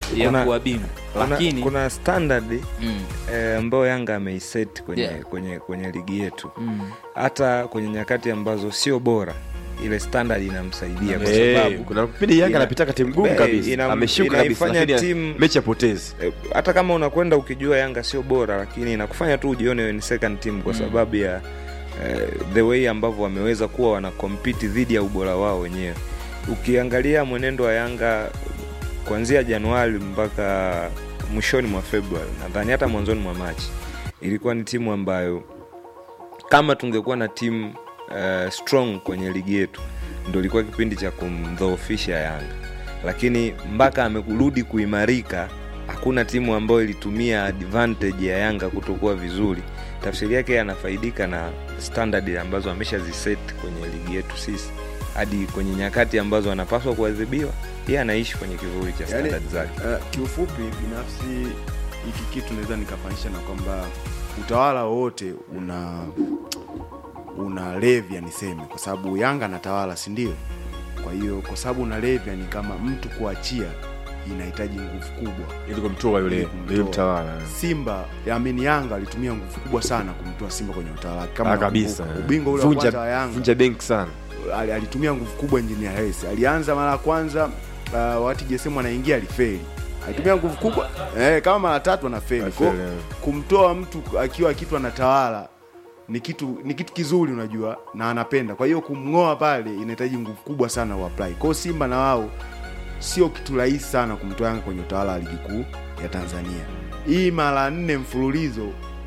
ya Kuna- kuwa bingwa kuna, lakini kuna standard mm, eh, ambayo Yanga ameiset kwenye, Yeah. kwenye, kwenye ligi yetu mm, hata kwenye nyakati ambazo sio bora ile standard inamsaidia kwa Eh, sababu kuna kipindi Yanga ina- anapitaka timu ngumu eh, kabisa ina- ameshuka kabisa inaifanya lakini timu- mechi apotezi eh, hata kama unakwenda ukijua Yanga sio bora, lakini inakufanya tu ujione wewe ni second team kwa Mm. sababu ya eh, the way ambavyo wameweza kuwa wana compete dhidi ya ubora wao wenyewe. Ukiangalia mwenendo wa Yanga kuanzia Januari mpaka mwishoni mwa Februari, nadhani hata mwanzoni mwa Machi, ilikuwa ni timu ambayo kama tungekuwa na timu uh, strong kwenye ligi yetu ndo ilikuwa kipindi cha kumdhoofisha Yanga, lakini mpaka amerudi kuimarika, hakuna timu ambayo ilitumia advantage ya Yanga kutokuwa vizuri. Tafsiri yake yeye anafaidika na standard ambazo ameshaziset kwenye ligi yetu sisi, hadi kwenye nyakati ambazo anapaswa kuadhibiwa, yeye anaishi kwenye kivuli cha Yaani, standard zake. uh, kiufupi binafsi hiki kitu naweza nikafanisha na kwamba utawala wowote una una levya niseme kwa sababu yanga anatawala si ndio kwa hiyo kwa sababu una levya ni kama mtu kuachia inahitaji nguvu kubwa ili kumtoa yule Ili kumtoa. yule mtawala simba amini yanga alitumia nguvu kubwa sana kumtoa simba kwenye utawala wake. kama Ah, kabisa unakumbuka. ubingwa ule wa vunja kwanza wa yanga vunja benki sana ali- alitumia nguvu kubwa engineer Hersi. Alianza mara ya kwanza uh, wakati JSM anaingia alifeli. Alitumia nguvu kubwa eh, kama mara tatu anafeli. Kwa Alifeli, eh. kumtoa mtu akiwa kitu anatawala ni kitu ni kitu kizuri unajua na anapenda. Kwa hiyo kumng'oa pale inahitaji nguvu kubwa sana uapply. Kwa hiyo Simba na wao sio kitu rahisi sana kumtoa Yanga kwenye utawala wa ligi kuu ya Tanzania. Hii mara nne mfululizo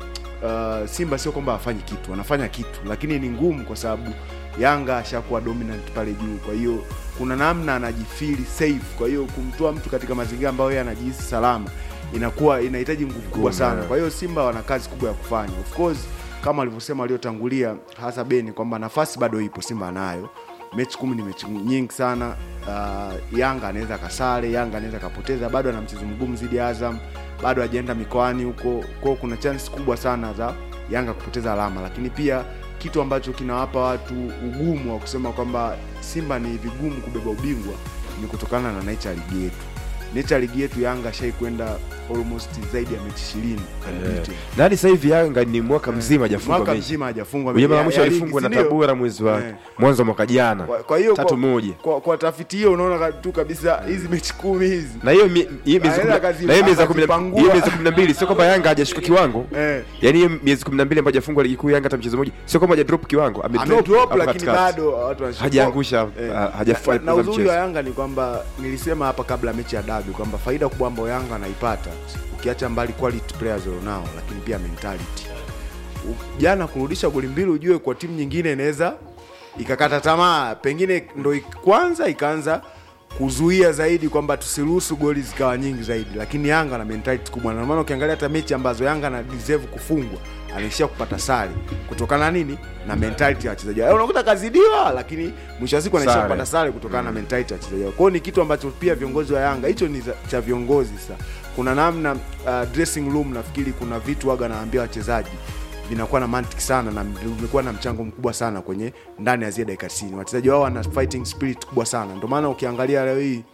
uh, Simba sio kwamba hafanyi kitu, wanafanya kitu, lakini ni ngumu kwa sababu Yanga ashakuwa dominant pale juu. Kwa hiyo kuna namna anajifili safe. Kwa hiyo kumtoa mtu katika mazingira ambayo yeye anajihisi salama inakuwa inahitaji nguvu kubwa Ngumu, sana. eh. Kwa hiyo Simba wana kazi kubwa ya kufanya. Of course kama walivyosema waliotangulia, hasa Beni, kwamba nafasi bado ipo, Simba anayo mechi kumi ni mechi nyingi sana. Uh, Yanga anaweza kasare, Yanga anaweza kapoteza, bado ana mchezo mgumu zidi ya Azam, bado hajaenda mikoani huko, kwao kuna chance kubwa sana za Yanga kupoteza alama, lakini pia kitu ambacho kinawapa watu ugumu wa kusema kwamba Simba ni vigumu kubeba ubingwa ni kutokana na nature ya ligi yetu. Nature ya ligi yetu Yanga ashai kwenda almost zaidi ya mechi ishirini unbeaten. na hadi sasa hivi Yanga ni mwaka mzima hajafunga mwaka mechi mzima hajafungwa Ujue mechi mara ya- mwisho ya ligi, alifungwa na si ndio? Tabora mwezi wa Eh. mwanzo wa mwaka jana Kwa- kwa hiyo tatu kwa, moja kwa, kwa tafiti hiyo unaona ka- tu kabisa hizi mechi kumi hizi na hiyo mi- hiyo miezi Aenda kumi na- akazi- na hiyo miezi ya kumi na- akazipangua. hiyo miezi kumi na mbili sio kwamba Yanga hajashuka kiwango eh, yaani hiyo miezi kumi na mbili ambayo hajafungwa ligi kuu Yanga hata mchezo mmoja sio kwamba hajadrop kiwango amedrop amedrop hapo lakini katikati. bado watu wanashika- hajaangusha Eh. ha- hajafanya na, na uzuri mchezo wa Yanga ni kwamba nilisema hapa kabla ya mechi ya dabi kwamba faida kubwa ambayo Yanga anaipata ukiacha mbali quality players walionao, lakini pia mentality. U- Jana kurudisha goli mbili, ujue kwa timu nyingine inaweza ikakata tamaa, pengine ndo ik- kwanza ikaanza kuzuia zaidi kwamba tusiruhusu goli zikawa nyingi zaidi, lakini Yanga na mentality kubwa, na ndio maana ukiangalia hata mechi ambazo Yanga na deserve kufungwa anaishia kupata sare kutokana na nini na mentality ya wachezaji wao. Unakuta kazidiwa, lakini mwisho wa siku anaishia Sare. kupata sare kutokana na mentality ya wachezaji wao. Kwa hiyo ni kitu ambacho pia viongozi wa Yanga, hicho ni za- cha viongozi sasa. Kuna namna uh, dressing room, nafikiri kuna vitu waga naambia wachezaji vinakuwa na mantiki sana na vimekuwa na mchango mkubwa sana kwenye ndani ya zile dakika 90. Wachezaji wao wana fighting spirit kubwa sana, ndio maana ukiangalia leo hii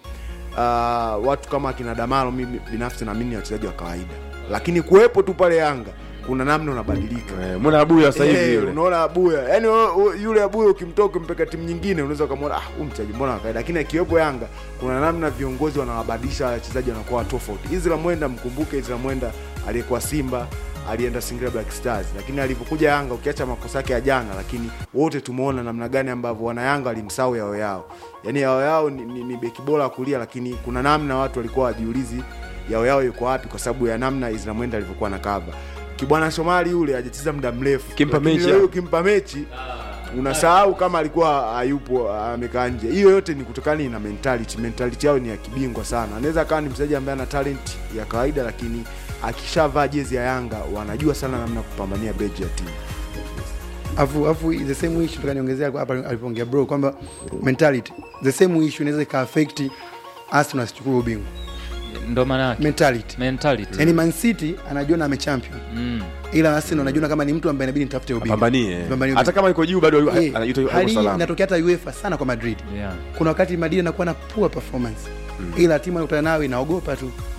uh, watu kama akina Damaro, mimi binafsi naamini ni wachezaji wa kawaida, lakini kuwepo tu pale Yanga kuna namna unabadilika. Eh, mbona abuya sasa hivi Eh, yule unaona abuya yani wewe- wewe- yule abuya ukimtoa ukimpeka timu nyingine unaweza ukamwona ah, huyu mchezaji mbona wa kawaida lakini akiwepo yanga kuna namna viongozi wanawabadilisha wachezaji wanakuwa tofauti Izra Mwenda mkumbuke Izra Mwenda aliyekuwa Simba alienda Singida Black Stars lakini alipokuja Yanga ukiacha makosa yake ya jana lakini wote tumeona namna gani ambavyo wana Yanga walimsahau yao yao yani yao yao ni, ni, ni beki bora wa kulia lakini kuna namna watu walikuwa wajiulizi yao yao yuko wapi kwa sababu ya namna Izra Mwenda alivyokuwa na kava Kibwana Shomari yule hajacheza muda mrefu Kimpa Lakini mechi leo ya- ukimpa mechi unasahau kama alikuwa hayupo amekaa nje. Hiyo yote ni kutokana na mentality. Mentality yao ni ya kibingwa sana. Anaweza akawa ni mchezaji ambaye ana talent ya kawaida, lakini akishavaa jezi ya Yanga wanajua sana namna ya kupambania beji ya timu. afu afu the same issue nataka niongezea hapa alipoongea bro kwamba mentality the same issue inaweza ika affect Arsenal asichukue ubingwa ndo maana yake mentality mentality yani Man City anajiona amechampion mm. ila Arsenal anajiona kama ni mtu ambaye inabidi nitafute ubingwa pambanie Pambanie hata kama yuko juu bado Eh, anaitwa yuko hali hii salama inatokea hata UEFA sana kwa Madrid yeah. kuna wakati Madrid anakuwa na poor performance ila timu anakutana nayo inaogopa tu